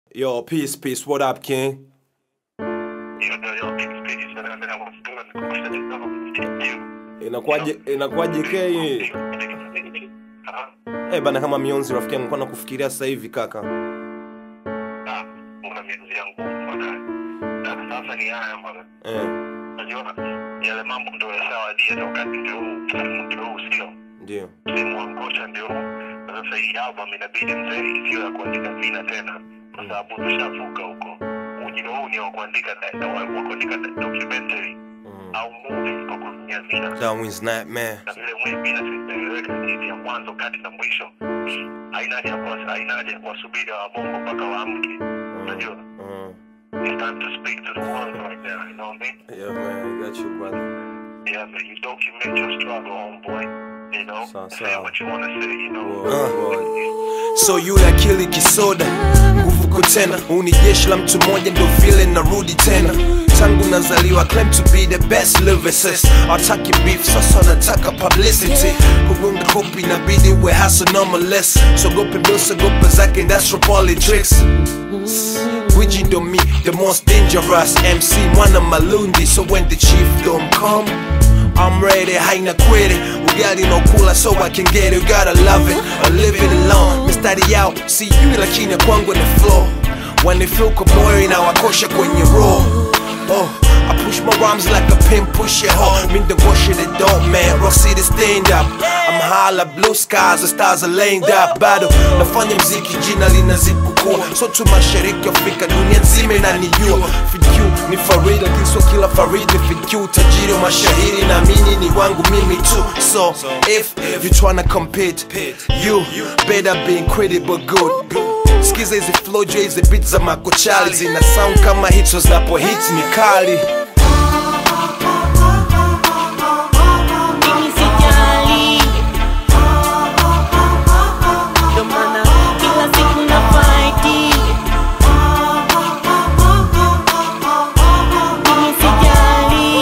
Yo, peace, peace. What up, King? Yo, yo, yo, peace, peace. Man, I mean, I was doing the question is not you. Inakuwaje inakuwaje K? Ah, Eh bana, kama mionzi rafiki yangu, kwa kufikiria sasa hivi kaka. ah, una miezi yangu bwana. Na sasa ni haya bwana. Eh, Unajua yale mambo ndio yashawadia na wakati ndio huu, msimu ndio huu sio. ndio. Msimu wa ngosha ndio huu. Na Sasa hii album inabidi mzee isiyo ya kuandika vina tena kwa sababu tushavuka huko. Ujio huu ni wa kuandika na wa wa kuandika documentary Mm. au movie kwa kutumia vina. Darwin's Nightmare. na vile mwivi na tumeeleweka jinsi ya mwanzo kati na mwisho haina haja ya kuwa- haina haja ya kuwasubiri wabongo mpaka waamke unajua Mm. it's time to speak to the world right now you know what I mean Yeah, man, I got you, brother. yeah man you document your struggle homeboy you know Sawa, say sawa. what you want to say you know Word, word. So yule akili kisoda, nguvu kutena, uni jeshi la mtu mmoja ndo vile narudi tena tangu nazaliwa claim to be the best lyricist ataki beef sasa nataka publicity kugonga kopi inabidi we hustle normaless sogope ndo sogope zake industrial politics Gwiji ndo me, the most dangerous MC mwana malundi so when the chief don't come I'm ready, haina kwere Ugali no kula so I can get it You gotta love it, or live it alone Mistari yao, see you lakini kwangu ni flow When they feel kabori na wakosha kwenye roll Oh, I push my rhymes like a pin push it hard Mean the wash it don't man, Rock City stand up I'm high like blue skies, the stars are lined up Bado, nafanya mziki jina linazidi kukua So tu mashariki Afrika, dunia nzima inanijua FQ ni Farid, lakini sio kila Farid ni FQ Tajiri wa mashahiri na mini ni wangu mimi tu So, if you tryna compete You better be incredible good Skiza hizi flow juu ya hizi beat za makochali Zina sound kama hits so zinapo hit ni kali Mimi sijali, ndo maana kila siku na fight. Mimi sijali,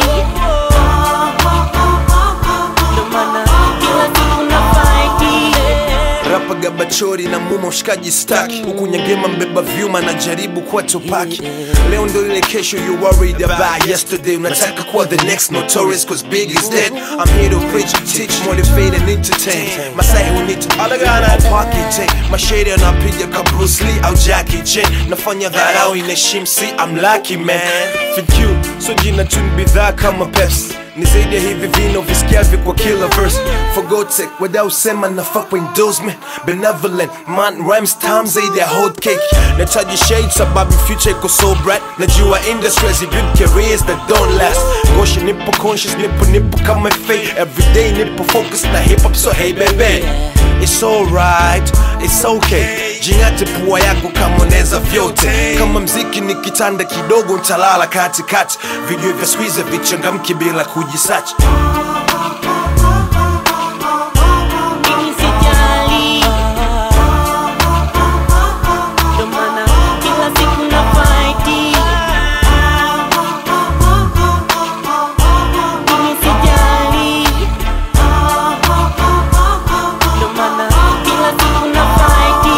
ndo maana kila siku na fight. rapa gabachori na muma ushikaji staki huku nyangema mbeba vyuma na jaribu kuwa tupaki leo ndo ile kesho you worried about yesterday unataka kuwa the next notorious cause big is dead i'm here to preach teach motivate and entertain masai who need to alagana pocket mashade anapiga ka Bruce Lee au Jackie Chan nafanya dharau inaheshimu si I'm lucky man FQ so jina tu ni bidhaa kama Pepsi ni zaidi ya hivi vino visikiavyo kwa kila verse forgotek wadausema nafaa kwa endorsement benevolent man rhymes time zaidi ya hot cake nataji shade sababu future iko so bright najua industry has built careers that don't last ngosha nipo conscious nipo nipo kama fate everyday nipo focus na hip hop so hey baby It's alright, it's okay Jingate pua yako kama unaweza vyote Kama mziki ni kitanda kidogo ntalala katikati Video vya squeeze vichangamki bila kujisachi Mimi sijali, ndo maana kila siku na fight. Mimi sijali, ndo maana kila siku na fight.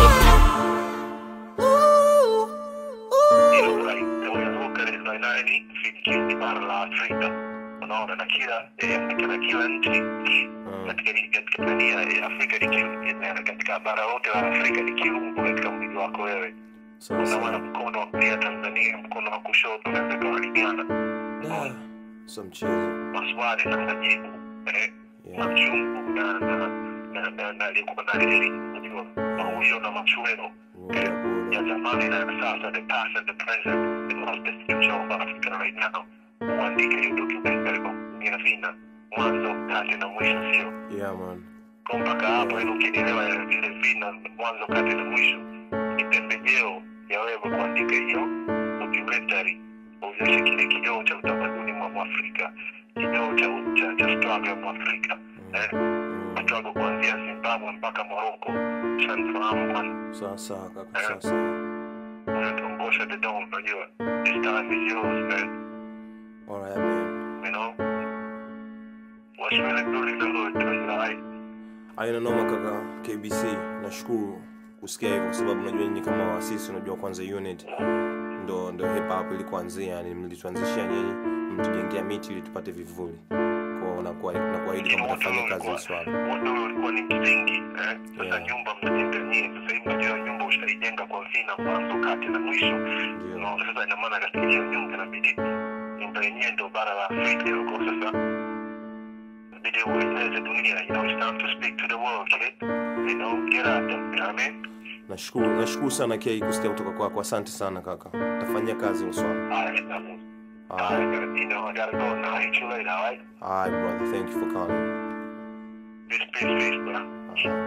you know like unavuka ile nani fikiri ni bara la Afrika unaona na kila eh, katika kila nchi katika katika dunia ya Afrika ni kiungo na katika bara lote la Afrika ni kiungo katika mwili wako wewe unaona mkono wa kulia Tanzania mkono wa kushoto unaweza kuwalingana So mchezo maswali na majibu eh, Yeah. machungu na na na na na aliyekuwa na lili unajua maujo na machweo eh, ya zamani na ya sasa the past and the present the most the future of Africa right now uandike hiyo documentary kwa kutumia vina mwanzo kati na mwisho sio Yeah man kwa mpaka hapo ili ukielewa vile vina mwanzo kati na mwisho ni pembejeo ya wewe kuandika hiyo documentary uonyeshe kile kioo cha utamaduni mwa mwafrika kioo cha cha cha struggle ya mwafrika eh struggle kuanzia Zimbabwe mpaka Morocco shanifahamu bwana Sawa sawa kaka sawa sawa unatuongosha the dawn unajua this time is yours man Alright man you know what's really good in the hood you know, right? Aina noma kaka KBC nashukuru kusikia hivyo, kwa sababu unajua nyinyi kama waasisi, unajua kwanza unit ndo ndo hip hop ilikuanzia, yani mlituanzishia nyinyi, mtujengea miti ili tupate vivuli. Kwa nakuwa nakuahidi kwamba tafanya kazi hili swala. Wote ulikuwa ni msingi eh. Sasa Yeah. nyumba mnajenga nyinyi, sasa hivi unajua nyumba ushaijenga kwa vina, mwanzo, kati na mwisho. Ndio. Unaona, sasa ina maana katika hiyo nyumba inabidi nyumba yenyewe ndio bara la Afrika huko sasa inabidi ueleze dunia, you know, it's time to speak to the world, kid. You know, get out there, you know what I mean? Nashukuru, nashukuru sana K kusikia kutoka kwako. Asante sana kaka, tafanyia kazi hilo swala. Alright, um, Alright. alright, you know, I gotta go now. Hit you later, alright? Alright brother, thank you for calling. Peace, peace, peace, bro. Alright.